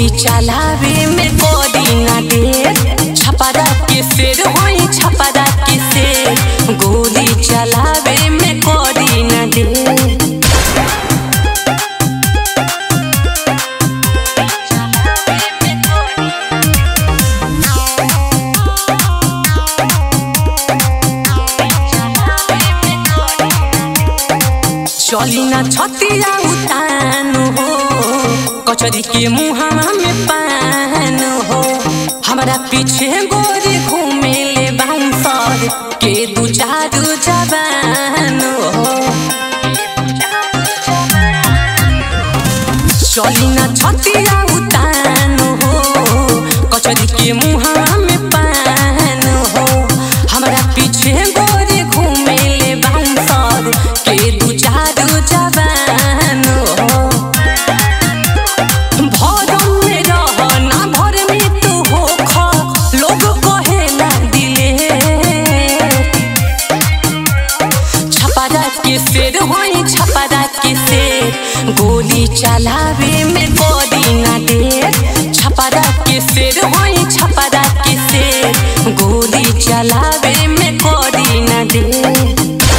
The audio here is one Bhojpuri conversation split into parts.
गोली चलावे में गोली ना दे छपरा के शेर होई छपरा के शेर गोली चलावे में गोली ना दे चली ना छतिया उतान हो कचरी के मुहावा में पान हो हमारा पीछे गोरी घूमे ले बांसर के दू चारू जवान हो चली ना छतिया उतान हो कचरी के मुहावा में पान हो हमारा पीछे गोरी घूमे ले बांसर के दू चारू जवान हो भरम में रह ना भर में तू हो खा लोग कहेला दिले छपरा के शेर होई छपरा के शेर गोली चलावे में गोली ना दे छपरा के शेर होई छपरा के शेर गोली चलावे में गोली ना दे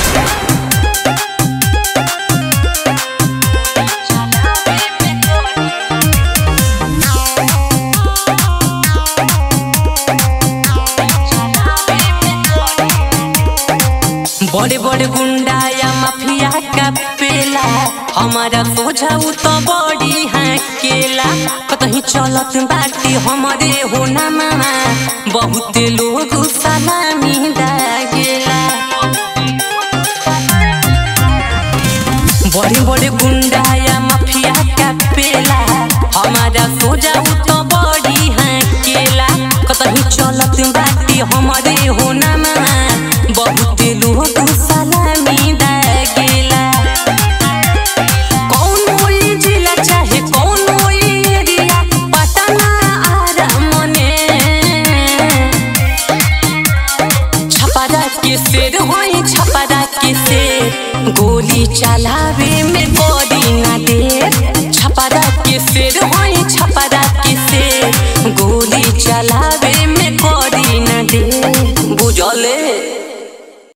बड़े बड़े गुंडा या माफिया का पेला हमारा सोझाऊ तो बड़ी है केला कतही चलत बाटी हमारे हो ना मामा बहुत लोग सलामी दागेला बड़े बड़े गुंडा या माफिया का पेला हमारा सोझाऊ तो बड़ी है केला कतही चलत बाटी हमारे हो ना मामा बहुत लोग सलामी दागेला कौनो ई जिला चाहे कौनो ई एरिया पता ना आरा मने छपरा के शेर होई छपरा के शेर गोली चलावे में गोली ना दे छपरा के शेर होई